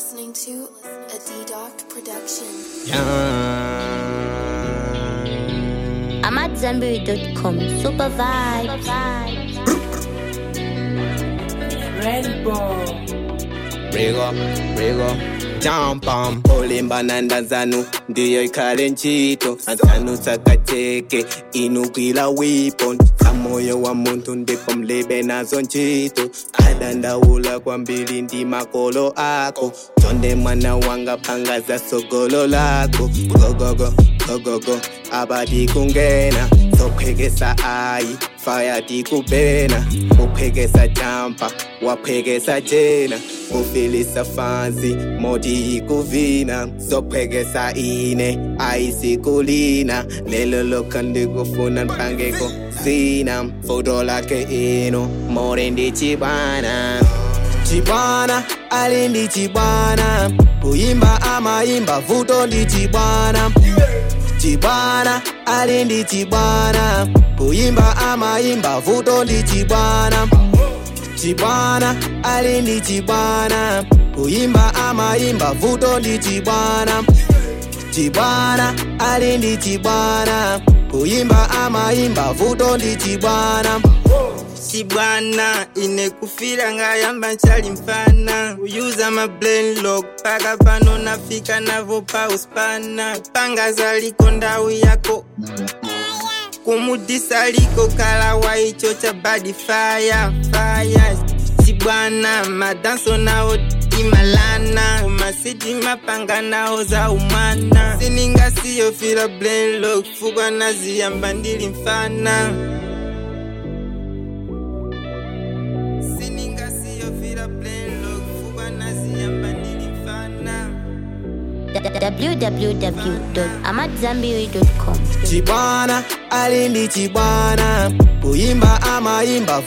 listening to a D-Doc production. I'm at Zenberry.com. Super vibes. Rigo, rigo, jampam olimba nanda zanu ndiyo ikhale ntchito anzanu sakateke inugwila weapon samoyo wa munthu ndipo mlibe nazo ntchito adandaula kwambiri ndi makolo ako chonde mwana wanga phanga za sogolo lako gogogo gogogo abadi kungena sophekesa ayi faya tikubena uphekesa jampa waphekesa jena ufilisa fansi moti ikuvina sophekesa ine ayisikulina lelo lokha ndikufuna mphangeko sina futo lakhe ino more ndi chibwana chibwana ali ndi chibwana kuyimba amayimba vuto ndi chibwana chibwana ali ndi chibwana kuyimba amayimba vuto ndi chibwana chibwana ali ndi chibwana kuyimba amayimba vuto ndi chibwana chibwana ali ndi chibwana kuyimba amayimba vuto ndi chibwana chibwana ine kufira ngayamba nchali mfana kuyuza ma brain lock paka pano nafika navo pa uspana panga zaliko ndau yako kumudisa liko kala waicho cha badi fire fire chibwana madanso nao imalana masiti mapanga nao za umwana sininga siyo fila brain lock fugwa naziyamba ndili mfana sininga siyo fila brain lock fugwa naziyamba ndili mfana www.amatzambiri.com. chibwana ali ndi chibwana kuyimba amayimba